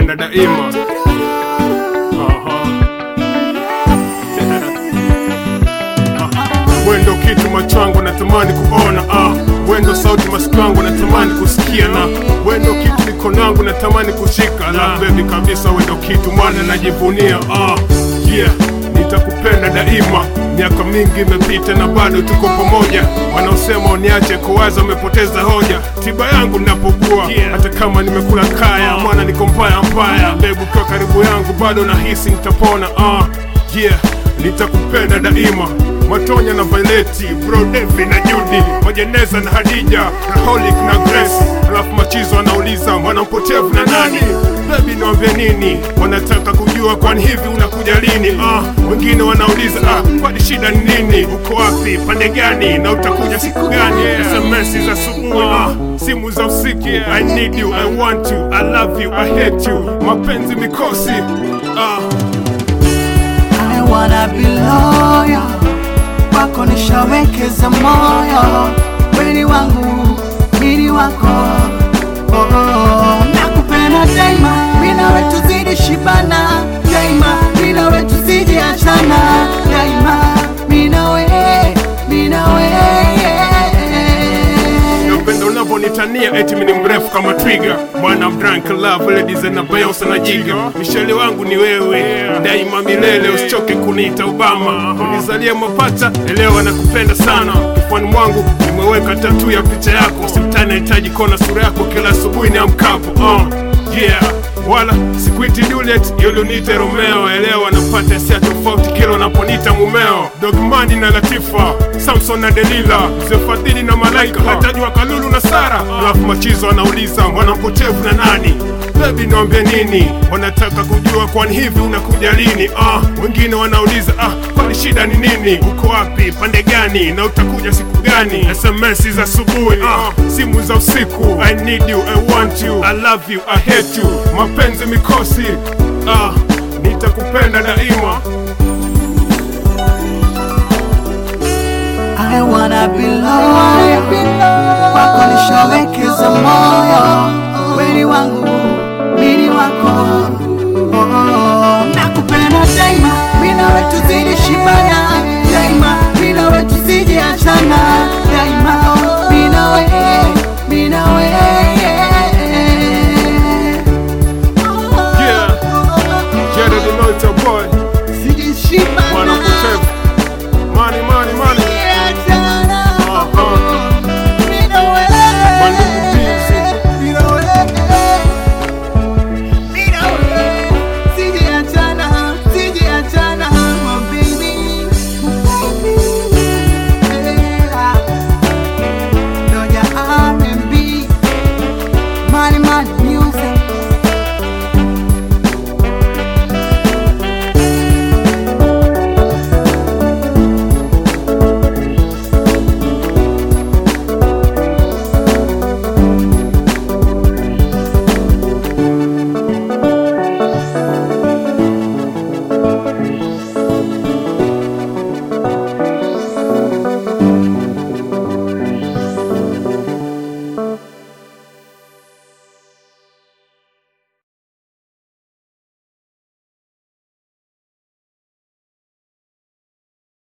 nitakupenda daima. Aha. Wendo kitu macho yangu natamani kuona ah. Wendo sauti masikio yangu natamani kusikia na wendo kitu mikono yangu natamani kushika na baby kabisa wendo kitu mwana najivunia ah. Yeah, nitakupenda daima. Miaka mingi imepita na bado tuko pamoja. Wanaosema uniache kuwaza wamepoteza hoja. Tiba yangu napogua hata kama nimekula kaya, mwana niko mbaya mbaya. Baby ukiwa karibu yangu bado nahisi nitapona ah. Yeah, nitakupenda daima. Matonya na Vaileti, Bro Devi na Judy, Majeneza na Hadija, Raholic na Grace. Alafu machizo anauliza mwana mpotevu na nani? Baby niambie nini? Wanataka kujua kwani hivi unakuja lini? Ah, wengine wanauliza ah, kwani shida ni nini? Uko wapi? Pande gani? Na utakuja siku gani? SMS za asubuhi, ah, simu za usiku. I need you, I want you, I love you, I hate you. Mapenzi mikosi. Ah, I wanna be loyal kwako nishawekeza moyo weni wangu mini wako oh, oh. nakupenda daima minawe tuzidi shibana daima minawe tuzidi achana daima minawe minawe Napenda unavyonitania eti mimi ni mrefu kama twiga, mwana drunk love ladies na Beyonce na jiga. Mishale wangu ni wewe daima milele, usichoke kuniita Obama. Unizalie mapata, elewa nakupenda sana. Kifuani mwangu nimeweka tatu ya picha yako, simtani nahitaji kuona sura yako kila asubuhi niamkapo. Uh, yeah wala sikuiti Juliet, yule uniite Romeo. Elewa napata hisia tofauti kila unaponita mumeo. Dogmani na Latifa, Samson na Delila, Mzee Fadhili na Malaika, hatajua Kalulu na Sara. Alafu machizo anauliza mwana mpotevu na nani? Baby niambie nini? Wanataka kujua kwani hivi unakuja lini? Ah, wengine wanauliza ah, kwani shida ni nini? Uko wapi? Pande gani? Na utakuja siku gani? SMS za asubuhi, ah, simu za usiku. I need you, I want you, I love you, I hate you. Mapenzi mikosi, ah, nitakupenda daima. I wanna be loyal kwako nishawekeza moyo weni wangu